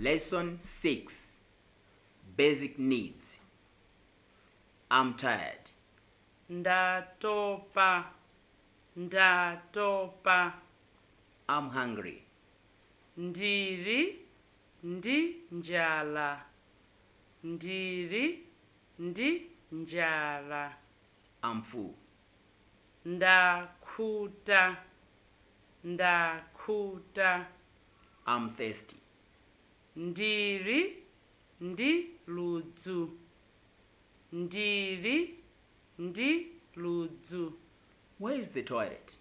Lesson 6 Basic Needs. I'm tired. ndatopa ndatopa I'm hungry. ndiri ndi njala ndiri ndi njala I'm full. ndakhuta ndakhuta I'm thirsty. ndiri ndi ludzu ndiri ndi ludzu Where is the toilet?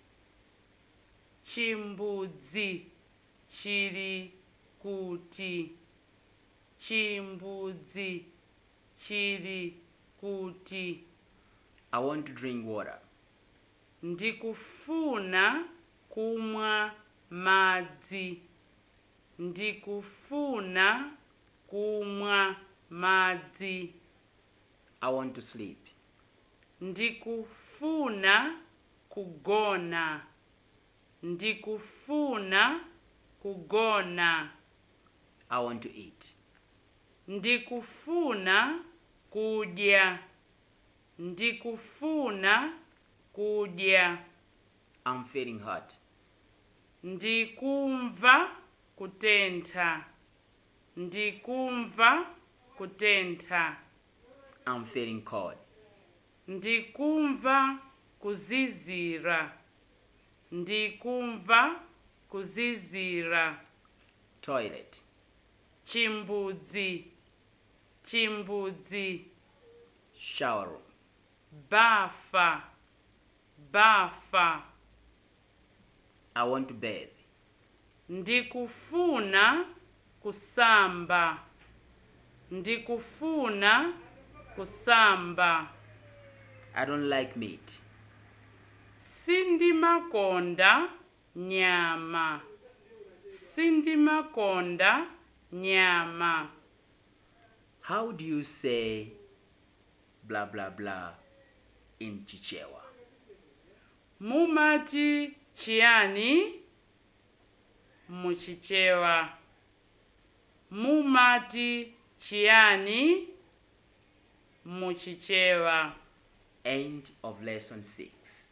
chimbudzi chiri kuti chimbudzi chiri kuti I want to drink water. ndikufuna kumwa madzi ndikufuna kumwa madzi I want to sleep. ndikufuna kugona ndikufuna kugona I want to eat. ndikufuna kudya ndikufuna kudya I'm feeling hot. ndikumva kutentha ndikumva kutentha I'm feeling cold. ndikumva kuzizira ndikumva kuzizira Toilet. chimbudzi chimbudzi Shower room. bafa bafa I want to bathe. ndikufuna kusamba ndikufuna kusamba I don't like meat. sindimakonda nyama sindimakonda nyama How do you say blah blah blah in Chichewa? mumati chiyani muchichewa mumati chiyani muchichewa End of lesson 6.